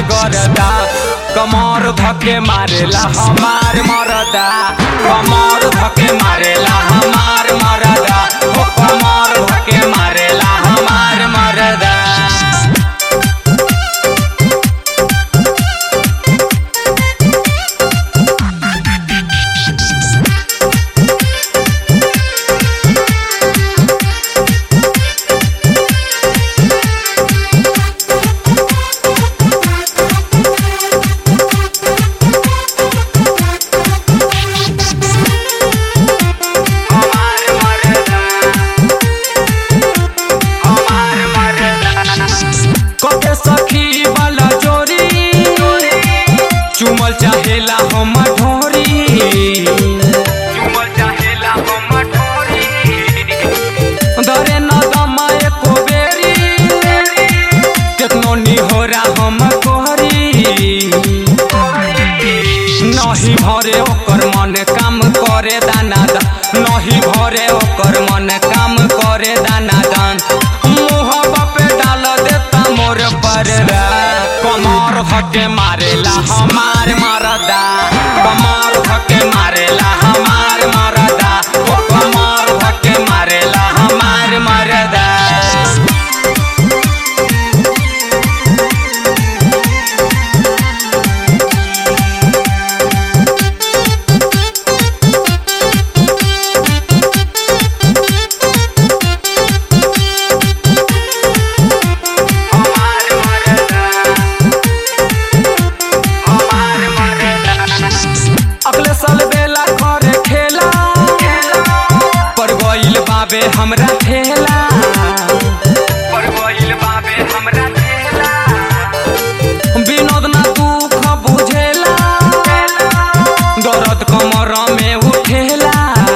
गरदा कमर धके मारेला हमार मरदा कमर धके मारेला हमार मरदा हो कमर धके मारेला हमार मरदा कके सखी वाला जोरी चुमल चाहेला हम ढोरी चुमल चाहेला हम ढोरी दरे न दमा एको बेरी केतनो निहोरा हम कोहरी नहीं भरे ओकर मन काम करे दाना दान नहीं भरे ओकर मन काम करे दाना दान मुहबा पे डाल देता मोर पर कमर धके मारेला हमार मरदा कमर धके मारेला हमार मरदा ओ कमर धके मारेला हमार मरदा अगले साल बेला करे खेला पर गइल बाबे हमरा ठेला पर गइल बाबे हमरा ठेला विनोद ना दुख बुझेला दर्द कमर में उठेला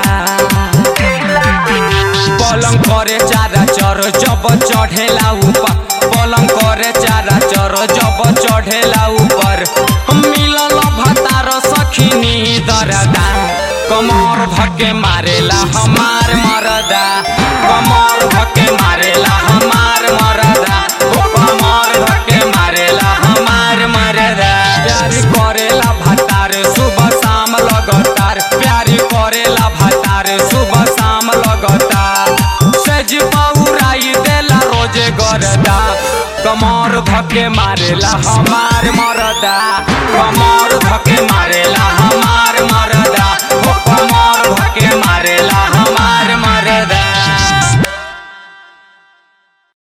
पलंग करे चारा चर जब चढ़ेला ऊपर पलंग करे चारा चर जब चढ़ेला ऊपर मिलल भतार सखिनी दरदा कमर धके मारेला हमार मरदा कमर धके मारेला हमार मरदा ओ कमर धके मारेला हमार मरदा प्यारी करेला भतार सुबह शाम लगातार प्यारी करेला भतार सुबह शाम लगातार सज बहुराई देला रोजे गरदा कमर धके मारेला हमार मरदा कमर